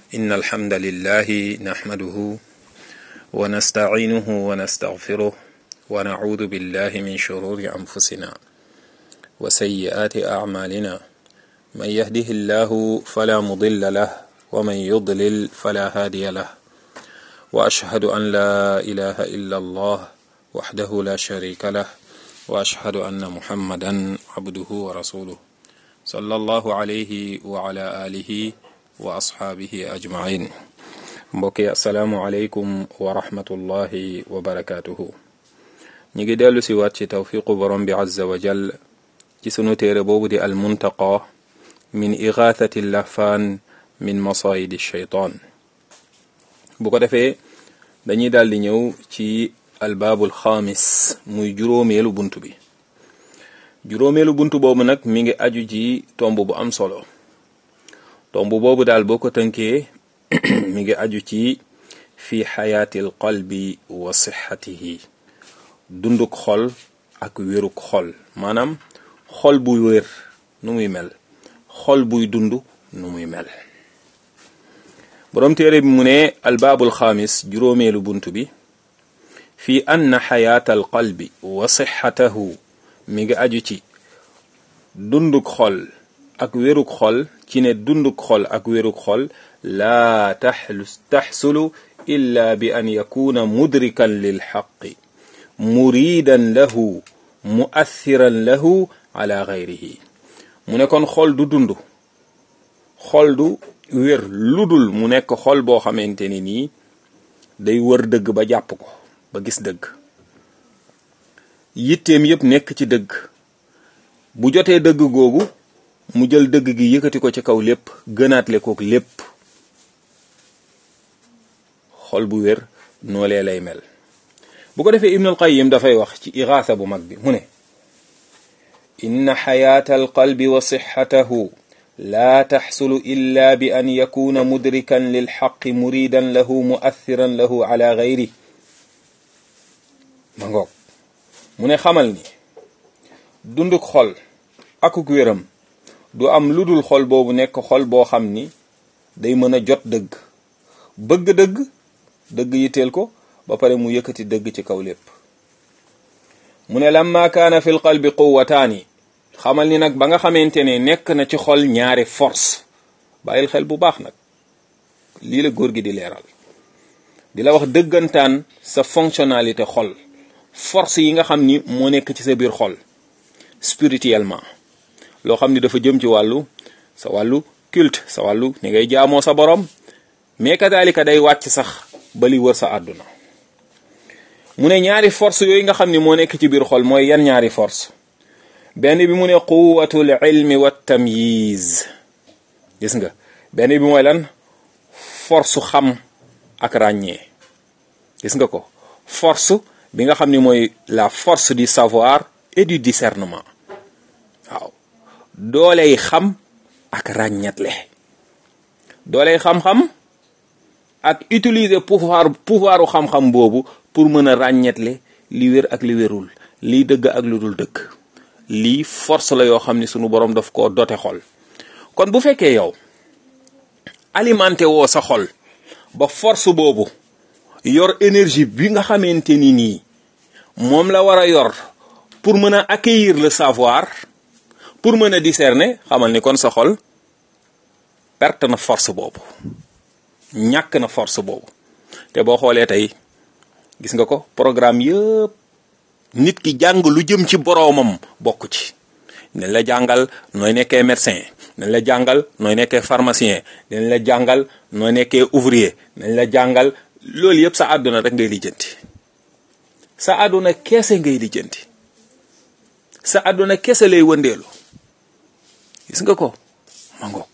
إن الحمد لله نحمده ونستعينه ونستغفره ونعوذ بالله من شرور أنفسنا وسيئات أعمالنا من يهده الله فلا مضل له ومن يضلل فلا هادي له وأشهد أن لا إله إلا الله وحده لا شريك له وأشهد أن محمدا عبده ورسوله صلى الله عليه وعلى آله wa asxaabihi ajmain mbokk yi asalaamualeykum wa rahmatullahi wa barakaatuhu ñu ngi dellu si waat ci tawfiqu borom bi azza wa jal ci sunu téere boobu di almuntaqa min igathati lahfaan min masayidi shaytaan bu ko defee dañuy daal di ñëw ci albaabul xaamis muy juróomeelu bunt bi juróomeelu bunt boobu nag mi ngi aju ci tomb bu am solo tomb boobu daal boo ko tënkee mi ngi aju ci fi xayaatil qalbi wa sixatihi dunduk xol ak wéruk xol maanaam xol buy wér nu muy mel xol buy dund nu muy mel boroom téere bi mu ne albaabul xaamis juróomeelu bunt bi fi anna xayaatal qalbi wa sixatahu mi ngi aju ci dunduk xol ak wéruk xol ci ne dunduk xol ak wéruk xol laa taxsulu illa bi an yakuna mudrikan lil xaqi muridan lahu muassiran lahu ala gayrihi mu ne kon xol du dund xol du wér ludul mu nekk xol boo xamante ni nii day wër dëgg ba jàpp ko ba gis dëgg yitteem yépp nekk ci dëgg bu jotee dëgg googu mu jël dëgg gi yëkkati ko ci kaw lépp gënaatle kook lépp xol bu wér noolee lay mel bu ko defee ibnul qayyim dafay wax ci iraasa bu mag bi mu ne inna xayaata alqalbi wa sixatahu laa taxsulu illa bi an yakuna mudrikan lilxaqi muridan lahu muassiran lahu ala gayri ma ngoog mu ne xamal ni dunduk xol akuk wéram du am lu dul xol boobu nekk xol boo xam ni day mën a jot dëgg bëgg dëgg dëgg yitteel ko ba pare mu yëkkati dëgg ci kaw lépp mu ne lamma kaana fi l qalbi quwataani xamal ni nag ba nga xamante ne nekk na ci xol ñaari force bàyyil xel bu baax nag lii la góor gi di leeral di la wax dëggantaan sa fonctionnalité xol force yi nga xam ni moo nekk ci sa biir xol spirituellement loo xam ni dafa jëm ci wàllu sa wàllu culte sa wàllu ni ngay jaamoo sa borom mais kadaalika day wàcc sax ba li wër sa àdduna mu ne ñaari force yooyu nga xam ni moo nekk ci biir xol mooy yan ñaari force benn bi mu ne quwatul ilmi wa tamyiz gis nga benn bi mooy lan force xam ak ràññee gis nga ko force bi nga xam ni mooy la force du savoir et du discernement waaw dooley xam ak ràññetle dooley xam-xam ak utiliser pouvoir pouvoiru xam-xam boobu pour mën a ràññetle li wér ak li wérul lii dëgg ak lu dul dëgg lii force la yoo xam ni sunu borom daf ko dote xol kon bu fekkee yow alimenté woo sa xol ba force boobu yor énergie bi nga xamante ni nii moom la war a yor pour mën a accueillir le savoir pour mën a discerner xamal ni kon sa xol perte na force boobu ñàkk na force boobu te boo xoolee tey gis nga ko programme yëpp nit ki jàng lu jëm ci boroomam bokk ci dañ la jàngal nooy nekkee médecin dañ la jàngal nooy nekkee pharmacien dañ la jàngal nooy nekkee ouvrier dañ la jàngal loolu yëpp sa àdduna rek ngay lijjanti sa àdduna keese ngay lijjanti sa àdduna kese lay wëndeelu gis nga ko ma ngoog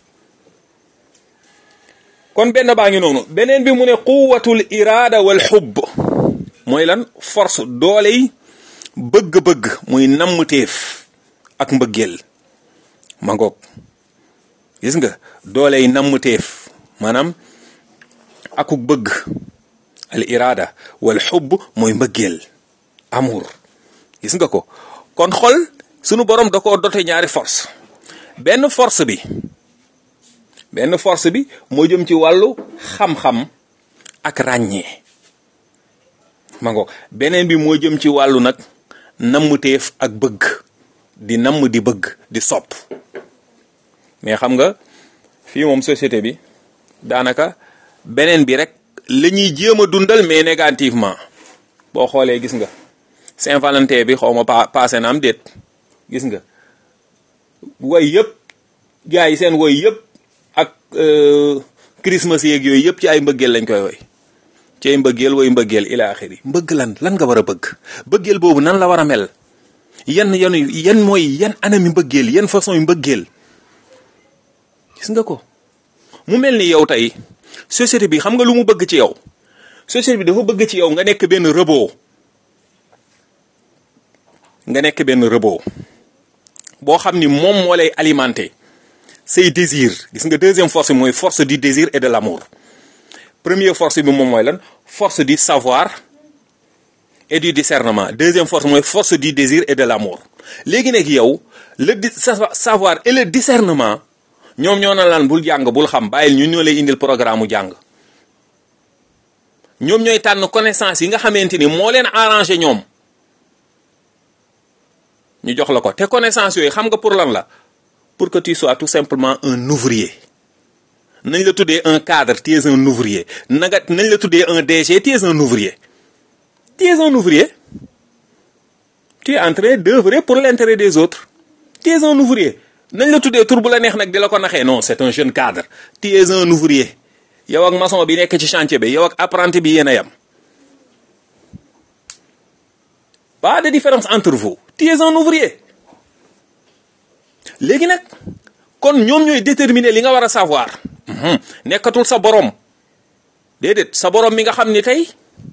kon benn baa ngi noonu beneen bi mu ne quwatul iraada wal xubb mooy lan force doole yi bëgg-bëgg muy nammteef ak mbëggeel ma ngoog gis nga doole yi nammteef maanaam akuk bëgg al iraada wal xubb mooy mbëggeel amour gis nga ko kon xol sunu borom da koo dote ñaari force benn force bi benn force bi moo jëm ci wàllu xam-xam ak ràññee ma ngo beneen bi moo jëm ci wàllu nag nammuteef ak bëgg di namm di bëgg di sopp mais xam nga fii moom société bi daanaka beneen bi rek la ñuy jéem a dundal mais négativement boo xoolee gis nga Saint-Valentin bi xaw ma pa passé na am déet gis nga woy yëpp gars yi seen woy yëpp ak Christmas yeeg yooyu yëpp ci ay mbëggeel lañ koy woy ci ay mbëggeel woy mbëggeel ila axiri mbëgg lan lan nga war a bëgg mbëggeel boobu nan la war a mel yan yan yan mooy yan anami mbëggeel yan façon yu mbëggeel gis nga ko mu mel ni yow tey société bi xam nga lu mu bëgg ci yow société bi dafa bëgg ci yow nga nekk benn robot nga nekk benn robot boo xam ni moom moo lay alimenter say désir gis nga deuxième force bi mooy force du désir et de l'amour première force bi moom mooy lan force du savoir et du discernement deuxième force mooy force du désir et de l'amour léegi nag yow le savoir et le discernement ñoom ñoo na lan bul jàng bul xam bàyyil ñun ñoo lay indil programme mu jàng ñoom ñooy tànn connaissance yi nga xamante ni moo leen arrangé ñoom ñu jox la ko te connaissance yooyu xam nga pour lan la pour que tu sois tout simplement un ouvrier nañ la tuddee un cadre tu es un ouvrier na nga nañ la tuddee un DG tu es un ouvrier tu es un ouvrier tu es en train d'œuvrer pour l'intérêt des autres tu es un ouvrier nañ la tuddee tur bu la neex nag di la ko naxee non c'est un jeune cadre tu es un ouvrier yow ak maçon bi nekk ci chantier bi yow ak apprenti bi yéen a yam pas de différence entre vous tu es un ouvrier léegi nag kon ñoom ñooy déterminer li nga war a savoir nekkatul sa borom déedéet sa borom mi nga xam ni tey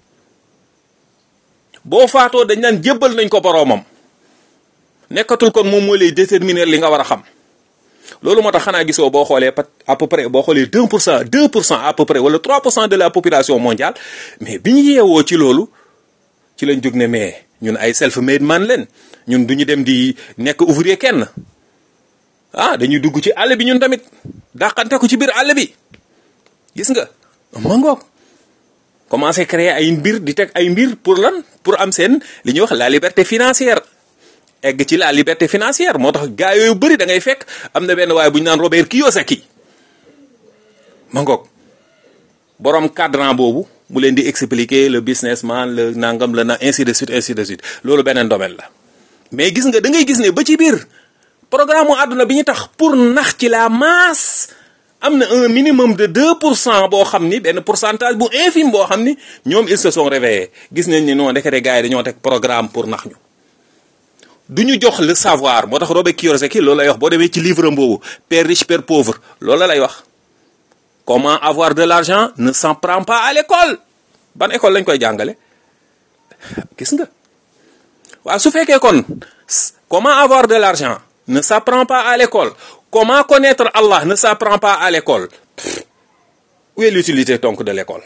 boo faatoo dañ naan jébbal nañ ko boromam nekkatul kon moom moo lay déterminer li nga war a xam loolu moo tax xanaa gisoo boo xoolee pat à peu près boo xoolee 2 pour cent 2 pour cent à peu près wala 3 pour cent de la population mondiale mais bi ñu yeewoo ci loolu ci lañ jóg ne mais ñun ay self made man leen ñun du ñu dem di nekk ouvrier kenn ah dañuy dugg ci àll bi ñun tamit dàqante ko ci biir àll bi gis nga ma ngoog commencé créer ay mbir di teg ay mbir pour lan pour am seen li ñuy wax la liberté financière egg ci la liberté financière moo tax gaa yooyu bëri da ngay fekk am na benn waaye bu ñu naan Robert Kiyosaki ma ngoog borom cadran boobu mu leen di expliquer le businessman le nangam la na ainsi de suite ainsi de suite loolu beneen domaine la mais gis nga da ngay gis ne ba ci biir programme mu àdduna bi ñu tax pour nax ci la masse am na un minimum de 2 pour cent boo xam ni benn pourcentage bu infime boo xam ni ñoom ils se sont réveillés gis nañ ni non ndekete gars yi dañoo teg programme pour nax ñu. du ñu jox le savoir moo tax Robert Kiyosaki loolu lay wax boo demee ci livre am boobu père riche père pauvre loolu la lay wax. comment avoir de l'argent ne s'en prend pas à l'école ban école lañ koy jàngale gis nga waaw su fekkee kon comment avoir de l'argent ne s'apprend pas à l'école comment connaître Allah ne s'apprend pas à l'école où est l'utilité donc de l'école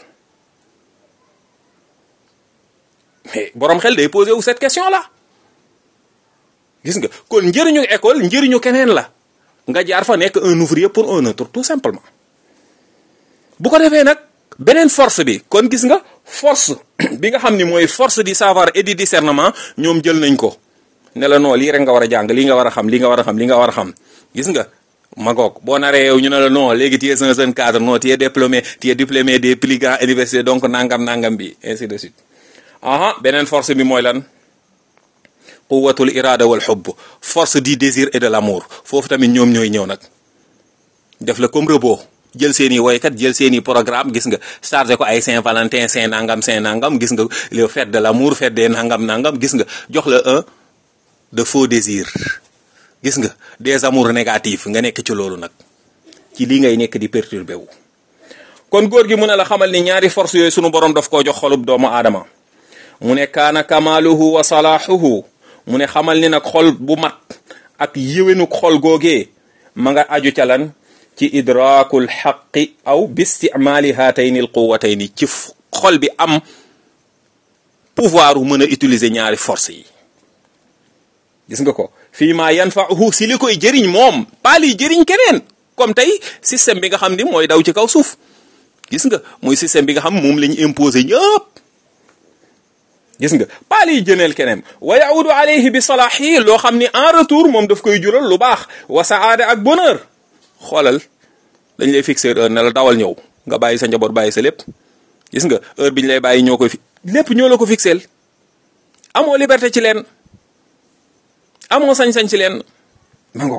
mais borom xel day poser wu cette question là gis nga kon njëriñu école njëriñu keneen la nga jaar fa nekk un ouvrier pour un autre tout simplement bu ko defee nag beneen force bi kon gis nga force bi nga xam ni mooy force du savoir et du discernement ñoom jël nañ ko ne la non lii rek nga war a jàng lii nga war a xam lii nga war a xam lii nga war a xam gis nga magoog boo naree yow ñu ne la non léegi tu es un jeune cadre non tu es diplômé tu es diplômé des plus grandes universités donc nangam nangam bi ainsi de suite aha beneen force bi mooy lan quwwatul irada wal hubb force du désir et de l'amour foofu tamit ñoom ñooy ñëw nag def la comme robot jël seeni woykat jël seeni programme gis nga chargé ko ay Saint-Valentin Saint nangam Saint nangam gis nga le fête de l'amour fête des nangam nangam gis nga jox la un de faux désirs gis nga des amours négatifs nga nekk ci loolu nag ci lii ngay nekk di perturbé wu. kon góor gi mu ne la xamal ni ñaari force yooyu sunu borom daf koo jox xolub doomu aadama mu ne kaana kamaaluhu wa salaahuhu mu ne xamal ni nag xol bu mat ak yéwénuk xol googee ma nga aju ca lan ci idraakul xaqi aw bistimaali haatayni al quwatayni ci xol bi am pouvoir wu mën a utiliser ñaari force yi gis nga ko fii ma yanfa'uhu si li koy jëriñ moom pas liy jëriñ keneen comme tey système bi nga xam ni mooy daw ci kaw suuf gis nga muy système bi nga xam moom la ñu imposé ñëpp gis nga paal yi jëneel keneen wa yaudu alayhi bi salaahi loo xam ni en retour moom daf koy jural lu baax wa saada ak bonheur xoolal dañ lay fixer heure ne la dawal ñëw nga bàyyi sa njaboot bàyyi sa lépp gis nga heure bi ñu lay bàyyi ñoo koy fi lépp ñoo la ko fixeel amoo liberté ci leen amoo sañ-sañ ci leen ma ngoog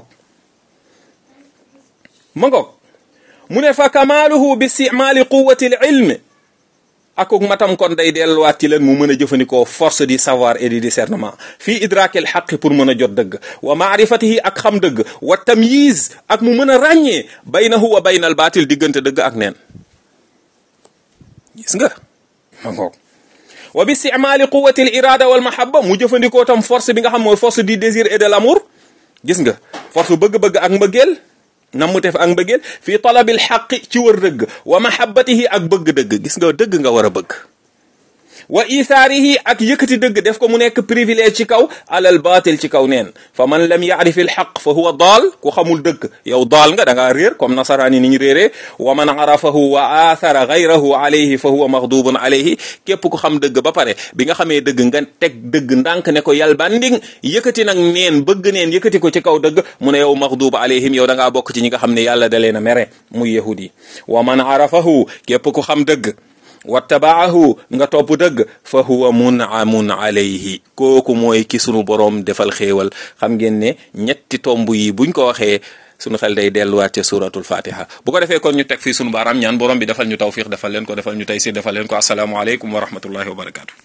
ma ngoog mu ne fa kamaaluhu bi istimaali quwati l ilm akuk matam kon day delluwaat ci leen mu mën a jëfandikoo force du savoir et du discernement fii idraakil xaqi pour mën a jot dëgg wa maarifatihi ak xam dëgg wa tamyiz ak mu mën a ràññee baynahu wa baynal baatil diggante dëgg ak neen gis nga ma ngoog wa bi istimaali quwati l irada wal mahabba mu jëfandikoo tam force bi nga xam mooy force du désir et de l'amour gis nga force bëgg-bëgg ak mbëggeel namu tef ak mbëggeel fii talabil xaqi ci wër dëgg wa mahabbatihi ak bëgg dëgg gis nga dëgg nga war a bëgg wa isaarihi ak yëkkati dëgg def ko mu nekk privilège ci kaw alal baatil ci kaw neen fa man lam yaarif il xaq fa huwa daal ku xamul dëgg yow daal nga da ngaa réer comme nasaraan yi ni ñu réeree wa man arafahu wa athara gayrahu alayhi fa huwa maxdubun alayhi képp ku xam dëgg ba pare bi nga xamee dëgg nga teg dëgg ndànk ne ko yal banding yëkkati nag neen bëgg neen yëkkati ko ci kaw dëgg mu ne yow maxdub alayhim yow da ngaa bokk ci ñi nga xam ne yàlla da leen a mere muy yahudi wa man arafahu képp ku xam dëgg wattabaahu nga topp dëgg fa huwa munamun alayhi kooku mooy ki sunu boroom defal xéewal xam ngeen ne ñetti tomb yi buñ ko waxee sunu xel day delluwaat ca suratul fatiha bu ko defee kon ñu teg fii sunu baaraam ñaan borom bi defal ñu tawfiq defal leen ko defal ñu taysir defal leen ko asalaamualeykum wa rahmatullahi wa barakatu